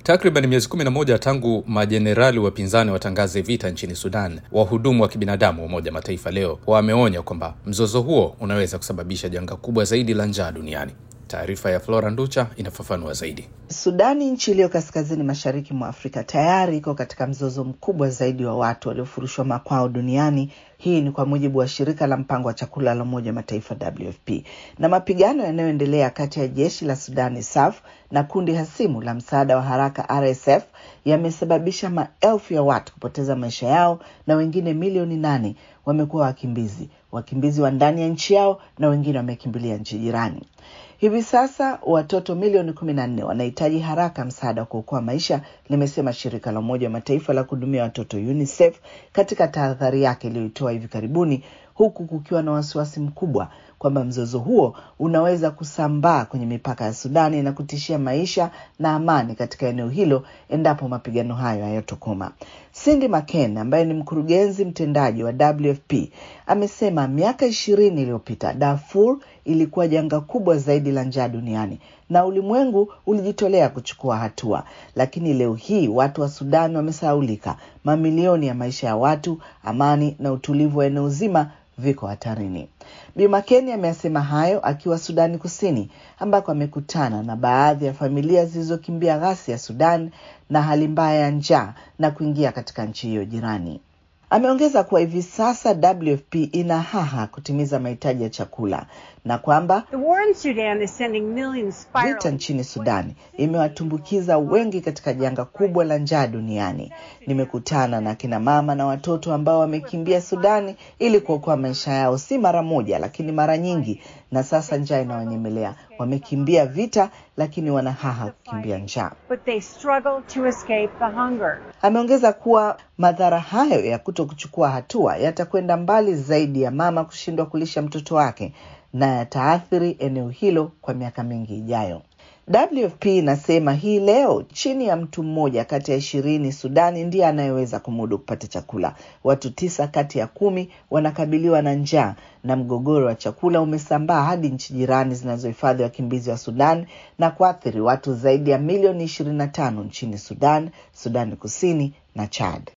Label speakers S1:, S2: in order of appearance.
S1: Takriban miezi 11 tangu majenerali wapinzani watangaze vita nchini Sudan, wahudumu wa kibinadamu wa Umoja Mataifa leo wameonya kwamba mzozo huo unaweza kusababisha janga kubwa zaidi la njaa duniani. Taarifa ya Flora Nducha inafafanua zaidi.
S2: Sudani, nchi iliyo kaskazini mashariki mwa Afrika, tayari iko katika mzozo mkubwa zaidi wa watu waliofurushwa makwao duniani. Hii ni kwa mujibu wa shirika la mpango wa chakula la Umoja wa Mataifa WFP. Na mapigano yanayoendelea kati ya jeshi la Sudani SAF na kundi hasimu la msaada wa haraka RSF yamesababisha maelfu ya watu kupoteza maisha yao na wengine milioni nane wamekuwa wakimbizi, wakimbizi wa ndani ya nchi yao na wengine wamekimbilia nchi jirani. Hivi sasa watoto milioni kumi na nne wanahitaji haraka msaada wa kuokoa maisha, limesema shirika la Umoja wa Mataifa la kuhudumia watoto UNICEF katika tahadhari yake iliyoitoa hivi karibuni, huku kukiwa na wasiwasi mkubwa kwamba mzozo huo unaweza kusambaa kwenye mipaka ya Sudani na kutishia maisha na amani katika eneo hilo endapo mapigano hayo hayatokoma. Cindy McCain ambaye ni mkurugenzi mtendaji wa WFP amesema miaka ishirini iliyopita Darfur ilikuwa janga kubwa zaidi la njaa duniani na ulimwengu ulijitolea kuchukua hatua, lakini leo hii watu wa Sudan wamesahaulika. Mamilioni ya maisha ya watu, amani na utulivu wa eneo zima viko hatarini. Bi Makeni ameyasema hayo akiwa Sudani Kusini, ambako amekutana na baadhi ya familia zilizokimbia ghasia ya Sudan na hali mbaya ya njaa na kuingia katika nchi hiyo jirani. Ameongeza kuwa hivi sasa WFP ina haha kutimiza mahitaji ya chakula na kwamba vita nchini Sudani imewatumbukiza wengi katika janga kubwa la njaa duniani. Nimekutana na kina mama na watoto ambao wamekimbia Sudani ili kuokoa maisha yao, si mara moja, lakini mara nyingi, na sasa njaa inawanyemelea. Wamekimbia vita, lakini wana haha kukimbia njaa. Ameongeza kuwa madhara hayo ya kuto kuchukua hatua yatakwenda mbali zaidi ya mama kushindwa kulisha mtoto wake na yataathiri eneo hilo kwa miaka mingi ijayo. WFP inasema hii leo chini ya mtu mmoja kati ya ishirini Sudani ndiye anayeweza kumudu kupata chakula. Watu tisa kati ya kumi wanakabiliwa na njaa, na mgogoro wa chakula umesambaa hadi nchi jirani zinazohifadhi wakimbizi wa Sudan na kuathiri watu zaidi ya milioni ishirini na tano nchini Sudan, Sudani Kusini na Chad.